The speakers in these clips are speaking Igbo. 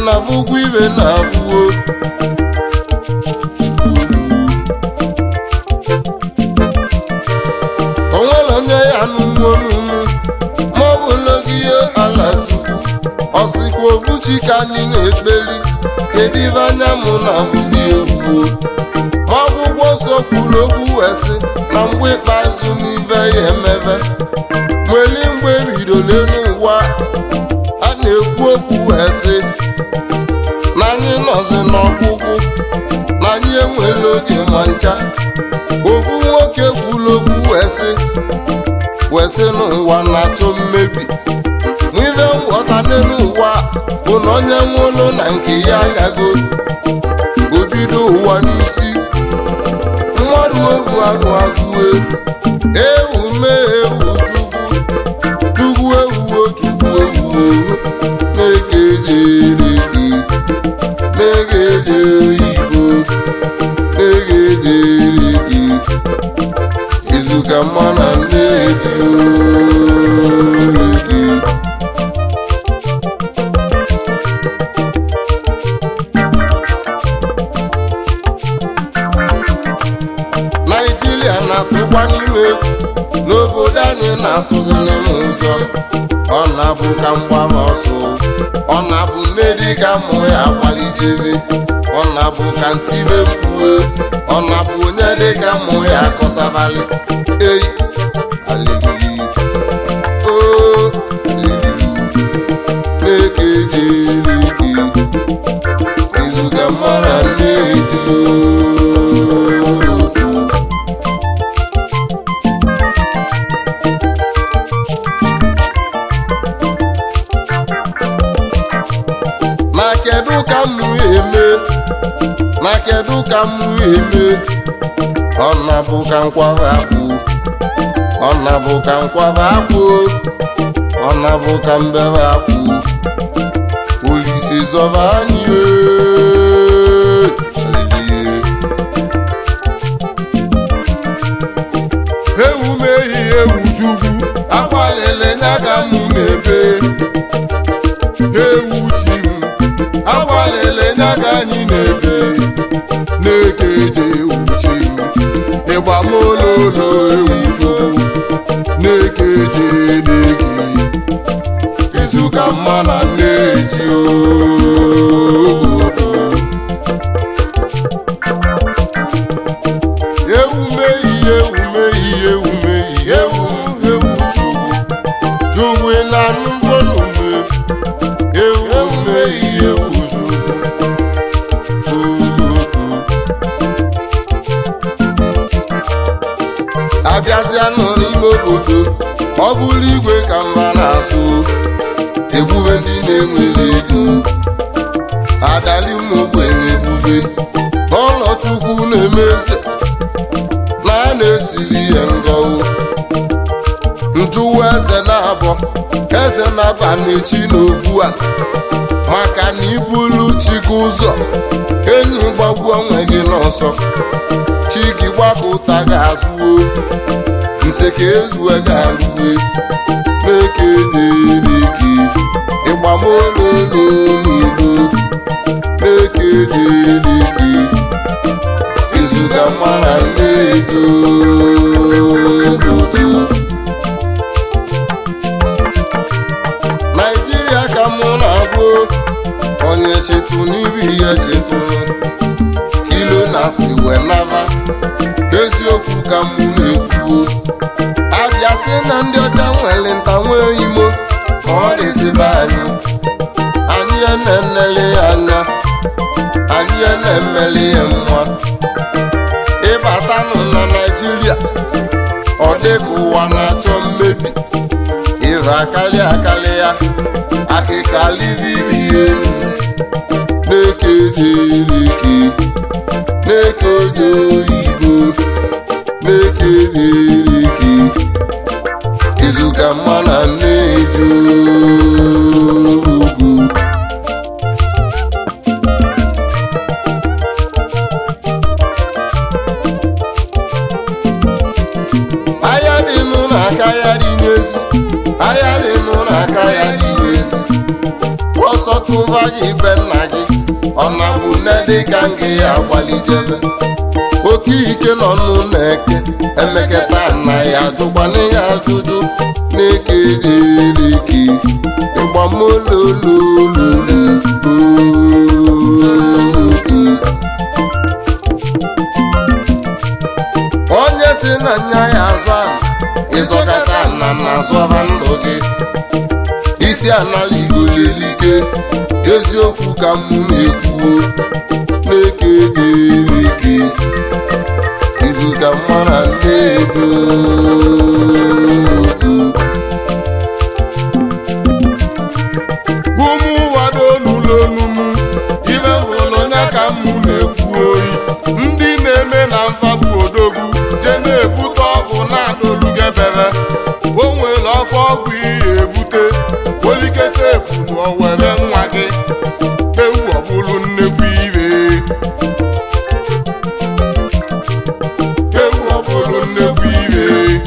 na-afụ ụgwọ ibe na-afụo onwere onye ya n'ugbo n'ugwu ma ọ bụ n'oge ihe ala chukwu ọsịkwa ofuchi ka anyị na-ekpeli kedu ibe anya mụ na afụri egwu ma ọgwụgwọ nsọ kwuru okwu wee sị na mgbe ikpeazụ n'ive ya emebe nweli mgbe ebido n'elu ụwa a na-ekwu okwu wee sị na anyị nọzi n'ọgwụgwụ na anyị enwela oge ma ncha ofu nwoke kwuru okwu wee sị wee sị n'ụwa na-achọ mmebi n'ive nghọta n'elu ụwa bụ na onye nwụrụ na nke ya agago obido ụwa n'isi mmadụ egwu agụ agụwe ewu mee ewu chukwu chukwu ewuwo chukwu ewuwo na-eke jereke na-ege je oyibo na-ege jereke izuka mma na nneji oreke naijiria na-atụkwa n'ime egwu n'obodo anyị na-atụzi n'ime ụjọ ọ na-abụ ka mgbaba ọsọ ọ na-abụ nne dị ka mụ ya kwalidebe ọ na-abụ ka ntibe mkpue ọ na-abụ onye dị ka mụ ya akọsabali eyi alili o alili na-eke jereke izuga mara nne-eji na kedu ka mụ eme na kedu ka mụ eme ọ na-abụ ka nkwaba akpụ ọ na-abụ ka nkwaba akpụ ọ na-abụ ka mbebe akpụ olise zọba anyị ee. Hallelujah. ewu mehi ewu chukwu agbalịla nya ka mụ na-ebe ewu chi m agbalịla nya ka anyị na-ebe na-ekeje ewu chi m ịgba m ololo ewu chukwu na-ekeje na-eke izuka mma na nneji obodo ewu mehi ewu mehi ewu mehi ewu m ewu chukwu chukwu na nnukwu n'ume ewu mehi ewu chukwu Chukwu. abịazịanụ n'ime obodo ọ bụrụ igwe ka mba na-asụ egbube ndị na-enwere ego adali m ogbenye egbube n'ụlọ chukwu na-eme eze na a na-esiri ihe ngọwụ njụwa eze na-abọ eze na-aba n'echi n'ofu a maka na ibulu chi gị ụzọ enyi gbagbuo onwe gị n'ọsọ chi gị gbakọta gị azụo nse ka ezue gị arụwe na-eke dereke ịgbamololoyibo na-eke dereke izuga mara nnejo obodo naijiria ka mụ na-abụ onye chetụ n'ibi ya chetụrụ kilo na si wee naba eziokwu ka mụ na-ekwu abịa sị na ndị ọcha nwere nta nwee imo ma ọ dịzibe anyị anyị ya na-enele ya anya anyị ya na-emeli ya nwa ịbatanụ na naijiria ọ dịka ụwa na-achọ mmebi ịva akarị akarị ya akịka livivi elu na-eke dereke na-eke je oyibo na-eke dereke izuka mma na nneji ugwu ahịa dị nụ n'aka ya dị n'ezi ahịa dị nụ n'aka ya dị n'ezi ọsọ chụba gị be nna gị ọ na-bụ nne dịka nke ya agbalidebe oke ike nọ n'ụlọ eke emeketa na ya ajụkwana ya ajụjụ na-eke ereke ịgbamololololo onye si na nya ya azụ ala ịzọkata na na azọba ndụ gị isi anala igbo lelike eziokwu ka mụ na-ekwuo na-eke ereke izu ka mara na-edo ụmụ wado n'ụlọ onumu ibe hụrụ onye ka mụ na-ekwu oyi ndị na-eme na mfapụ odogwu je na-ebute ọgwụ na-adolugebere o nwere ọkụ ọgwụ ihe ebute olikete epu na owere nwa gị ewu ọbụlụ nnekwu ire ewu ọbụlụ nnekwu ire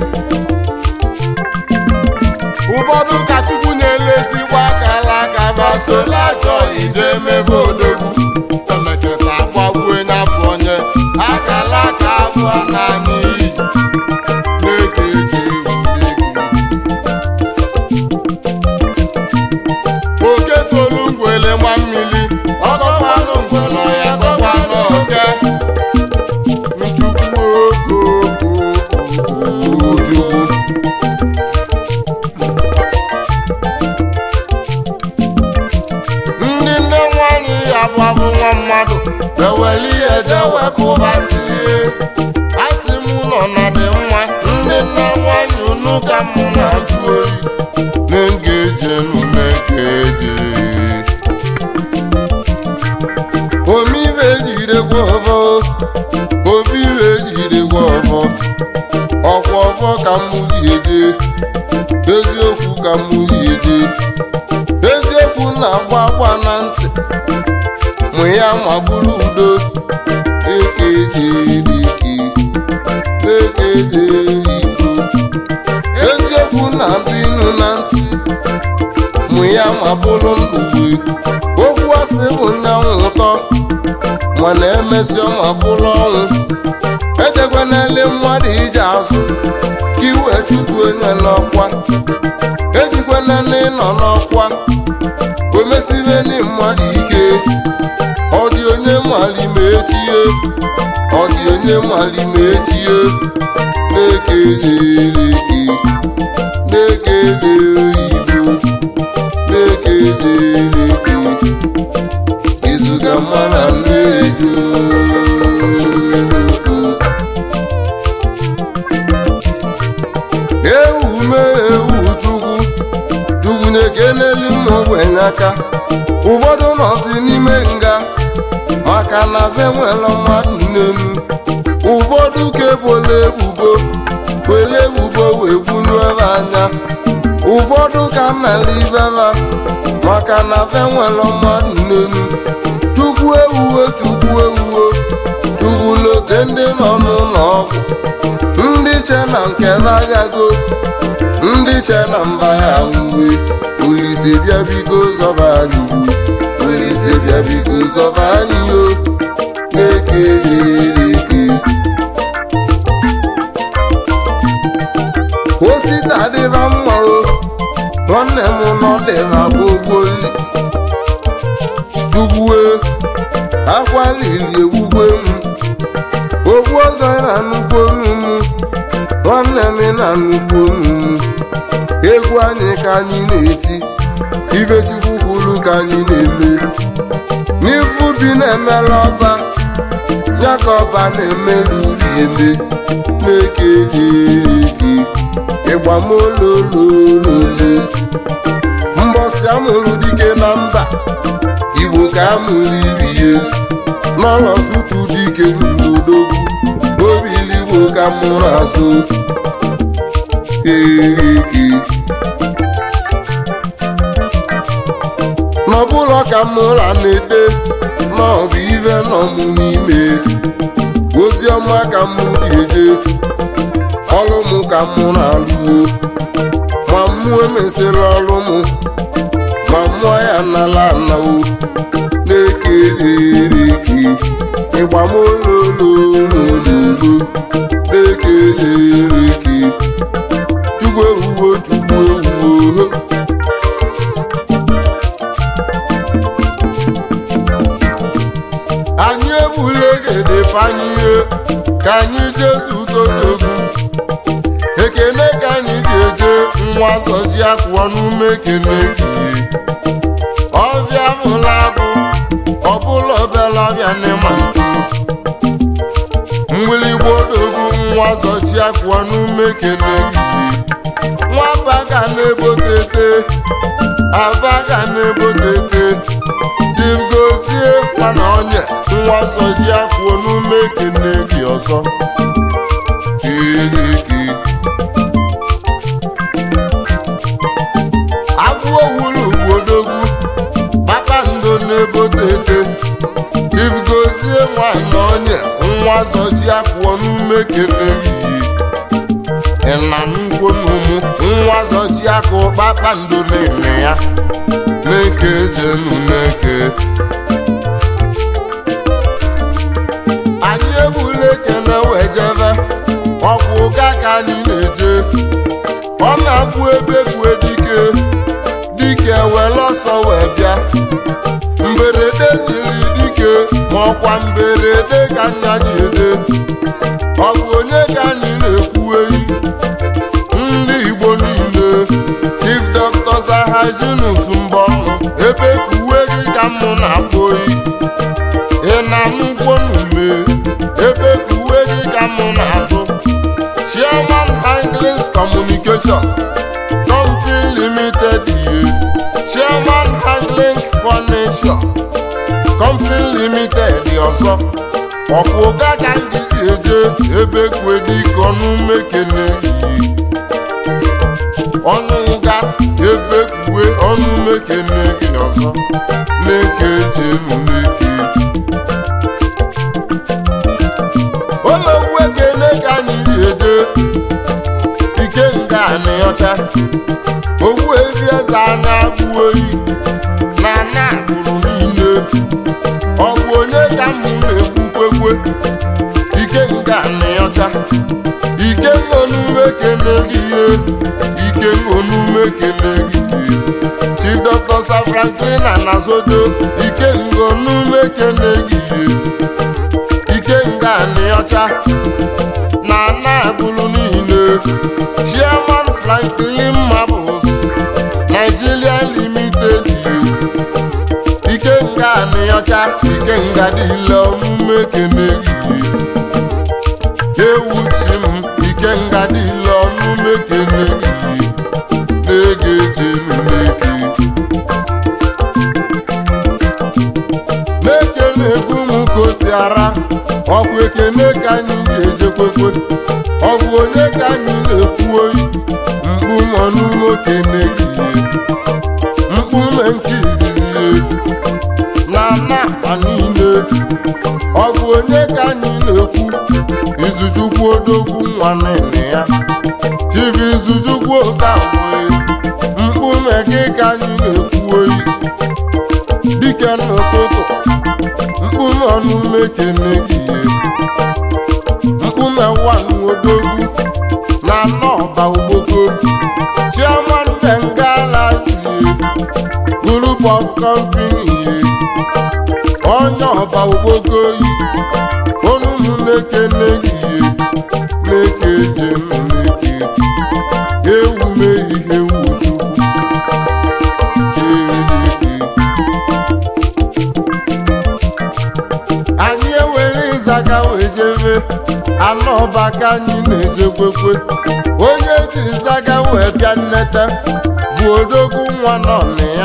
ụfọdụ ka chukwu na-elezigbo akala aka ma sola achọ ije emebe odogwu emeketa agbagbuo ya bụ onye akala aka abụọ naanị iyi na-eke eji ewu oke solu ngwele nwa mmiri ọgọkwanụ ngwele ya gọkwanụ oke nchukwu okokokokojukwu ndị nne nwanyị ya bụ abụ nwa mmadụ eweli ihe je wekụbasị asị m nọ na dị mma ndị nne nwanyị unu ka mụ na-ajụ oyi na-egeje na-egeje omibe ejidekwa ọfọ omibe ejidekwa ọfọ ọkwa ọfọ ka mụ ji eje eziokwu ka mụ ji eje eziokwu na-agba agba na ntị mụ ya ma bụrụ udo ekejedeke ekede igbo eziokwu na-adụ inu na ntị mụ ya ma bụrụ ndụgbe okwu asị bụ nyanwụ ụtọ mana emesịa ma bụrụ ọnwụ ejekwanele mmadụ ije azụ ka iwe chụtu onye n'ọkwa ejikwanele ịnọ n'ọkwa omesiveli mmadụ ike ọ dị onye mali ma echie ọ dị onye mali ma echie na-ekeleleke na-ekele oyibo na-ekeleleke izuga mara nnejo ewu mee ewu chukwu chukwu na-ekeleli ụmụ ogbenye aka ụfọdụ nọzi n'ime nga maka na ve nwere mmadụ n'elu ụfọdụ ka ebola ebubo were ebubo wee gbunu ebe anya ụfọdụ ka nnala ibeba maka na ve nwere mmadụ n'elu chukwu ewuwe chukwu ewuwe chukwu lote ndị nọ n'ụlọ ọgwụ ndị che na nke agago ndị che na mba ya uwe Olise bịa biko zọba anyị Olise bịa biko zọba anyị o na-eke ereke osita dịba mma o nwanne m nọ dịba gbogboli chukwue akwa lili ewugwe m ogbu ọzọ na nnukwu onu m nwanne m na nnukwu onu m egwu anyị ka anyị na-eti ibe chukwu kwuru ka anyị na-eme n'ifu bi na-emela ọba ya ka ọba na-emelu uri eme na-eke eke ịgbamolololole mbọsị amụrụ dike na mba igbo ka amụrụ iri ya n'ọlọsụtụ dike n'odogwu obiligbo ka mụrụ azụ eke n'ọbụlọ ka mụra na-ede n'ọbụ ive nọ m n'ime ozi ọma ka mụ ga-eje ọrụ m ka mụ na-alụo ma mụ emesịrị ọrụ m ma mụọ ya n'ala anawo na-eke ereke ịgbamolololololo na-eke ereke chukwu ewuwo chukwu ewuwo anyị egbula egede panye ka anyị jezu totogwu ekene ka anyị ga-eje nwa zọji akwụọ n'ume ekene kiye ọbịa bụla bụ ọbụla ọbịala ọbịa n'ịma ntu mgbịlịgba odogwu nwa zọji akwụọ n'ume ekene kiye nwamba ga na-ebotete aba ga na-ebotete jibgozie mana onye nwa zọji akwụọ n'ume ekene gị ọzọ kiriki agwụ owulu gwodogwu kpakpando na-ebotete jibgozie nwana onye nwa zọji akwụọ n'ume ekene gị ịna nnukwu n'ụmụ nwa zọji akụ kpakpando na-eme ya na-eke jenu na-eke anyị ebula ekene wee jebe ọkwụ ụga ka anyị na-eje ọ na-abụ ebe kwue dike dike were ọsọ wee bịa mberede jiri dike ma ọkwa mberede ka anya ji ede ọ bụ onye ka anyị na-ekwu eyi ndị igbo niile chief dr sahajinus mbọnụ ebe ka uwe gị ka mụ na-akpọ oyi ị na-anụkwo n'ume ebe ka uwe gị ka mụ na-atụ chairman handlings communication company limited ihe chairman handling furniture company limited ọzọ ọkwụ ụga ka ngịzi eje ebe kwue dike ọnụ mekene iyi ọnụ ụga ebe kwue ọnụ mekene gị ọzọ na-eke jenu n'eke ụlọgwu ekene ka anyị eje ike nga anị ọcha ogbu evi eze anya agwụ oyi na ana agbụrụ niile ọ bụ onye ka mụ na-ekwukwekwe ike nga anị ọcha ike ngonume kene gị ihe ike ngonume kene gị ihe chief dr sir franklin anazodo ike ngonume kene gị ihe ike nga anị ọcha na ana agbụrụ niile chairman franklin marbles nigeria limited ike nga anị ọcha ike nga dịle omume kene gị ewu chi m ike nga dịle omume kene gị na-ege jenu n'eke n'eke na-egwu m ka o si ara ọkwa ekene ka anyị ga-ejekwekwe ọ bụ onye ka anyị na-ekwu oyi mkpu mọ n'ume okene gị mkpume nke izizi na napa niile ọ bụ onye ka anyị na-ekwu izuchukwu odogwu nwa nene ya chibi izuchukwu okawee mkpume gị ka anyị na-ekwu oyi dike n'ụtụtụ mkpume ọnụme kene gị mkpume nwanne odogwu na nọba ogboko chairman bengala zie group of company onye ọba ogboko yi onunu na-ekene gị na-eke je nneke ewu mee ihe ewu chukwu Eleke. anyị ewere ịzaga wee jebe anọba ka anyị na-ejekwekwe onye ji ịzaga wee bịa nneta bụ odogwu nwa nọ na ya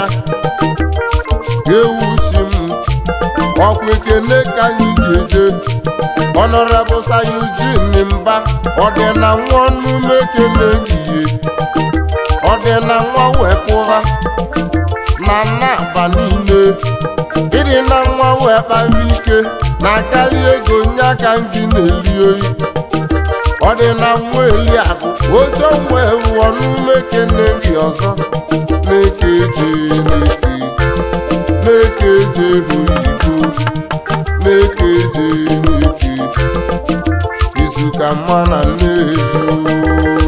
ewu si m ọkwa ekene ka anyị ga-eje ọnọrebụ sayujin mba ọdịna nwa ọnụme ekene gihe ọdịna nwa wee kụra na nnaba niile ịdị na nwa wee kpara ike na akarị ego nye aka gị na-eri oyi ọdịna nwa eliakụ oche nwe wụọ n'ume kene gị ọzọ na-eke eje n'eke na-eke eje oyibo na-eke eje n'eke izu ka mma na nneji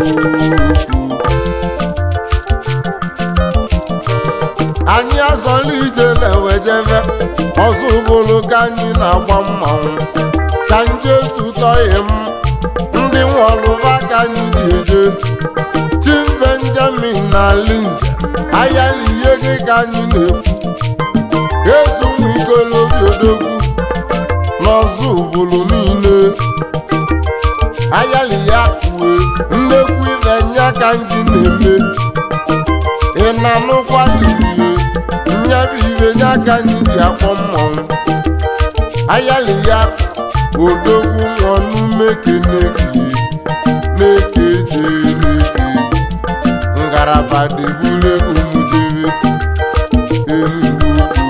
anyị azọla ije lewejeve ọzọ ụbụlụ ka anyị na-agba mmanwụ ka njesu tọghị m ndị nwọlụva ka anyị ga-eje tim benjamin na linze ayala ihe gị ka anyị na-ekwu ezu ụmụ ikolobi odogwu n'ọzọ ụbụlụ niile ayala ya kue nnekwu ife nya ka anyị na-eme ị na-anụkwa lilie nyabụ ibe nya ka anyị ji akpọ mmọnwụ ayala ya odogwu nwọnụ kenegi na-eke je n'eke ngaraba debule umudebe enugwu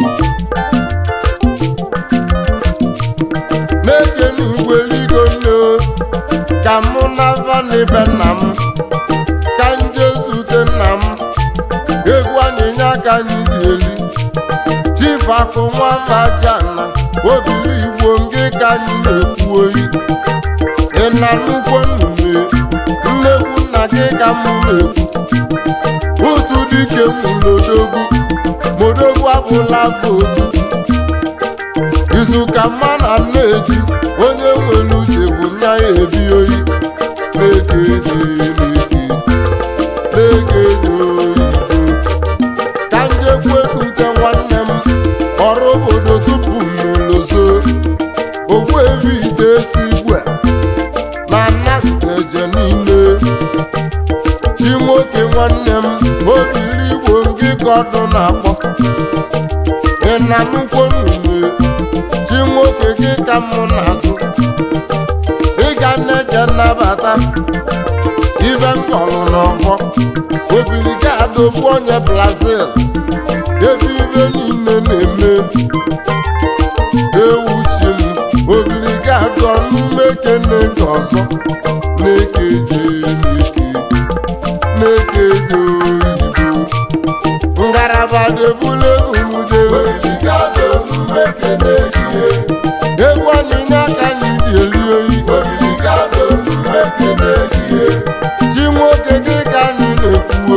na-eke n'igwe ligo nne ka mụ na vanibe nna m ka nje zute nna m egwu anyịnya ka anyị ji eli chief akụ nwa vajana obiri igbo ngị ka anyị na-ekwu oyi ị na nnukwu nnume nnekwu nna gị ka m na-ekwu otu dike mụlodogwu modogwu abụla afọ otutu izu ka mma na nneji onye nwere uche bụ nya ya ebi oyi na-eke eji n'eke na-eke eji oyibo ka njekwu edute nwanne m ọrụ obodo tupu mmelozo ogbu evi ite esi igwe na nnaeje niile chi nwoke nwanne m obiri igbo ngị ka ọdụ na-akpọ ị na nnukwu nnume chi nwoke gị ka mụ na-ajụ ịga na-eje nnabata ibe nkọlụ n'ọfọ obiri ga-adọgbu onye brazil ebe ibe niile na-eme ewu chi m obiri ga-adụ ọnụme kene nke ọzọ na-eke je n'eke na-eke je oyibo ngaraba debule umudebe egwu anyịnya ka anyị ji eli oyi ji nwoke gị ka anyị na-ekwu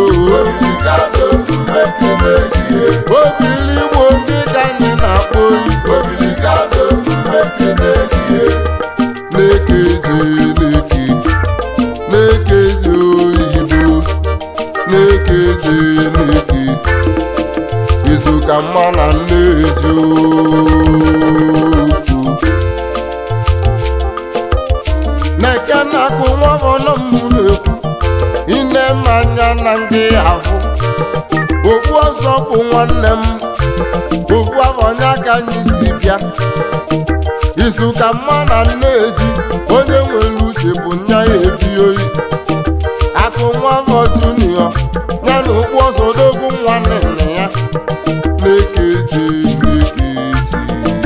obili igbo gị ka anyị na-akpọ oyi na-eke je n'eke na-eke je oyibo na-eke je n'eke izu ka mma na nneji okwu na-eke na-akụ nwa ọnụ m na-ekwu ine mmanya na ndị afụ okpu ọzọ bụ nwanne m okpu abọnya ka anyị si bịa izu ka mma na nneji onye nwere uche bụ nya ya ebi oyi akụ nwa afọ junio ya na okpu ọzọ odogwu nwanne nne ya na-ekeji na-ekeji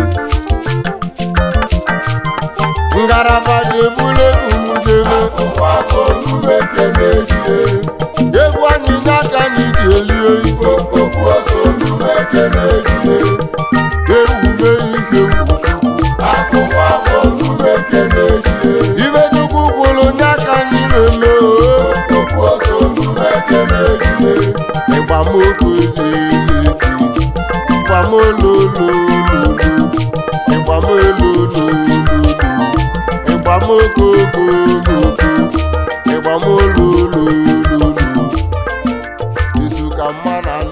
ngaraba ga-ebule umudebe egwu anyị n'aka anyị ji eli oyi ewume ihe wuchukwu ibe nnukwu gwụrụ onye aka anyị na-eme oo ịgbamokwu eleke ịgbamololololo ịgbamololololo ịgbamokokokoko ịgbamololololo izu ka mma na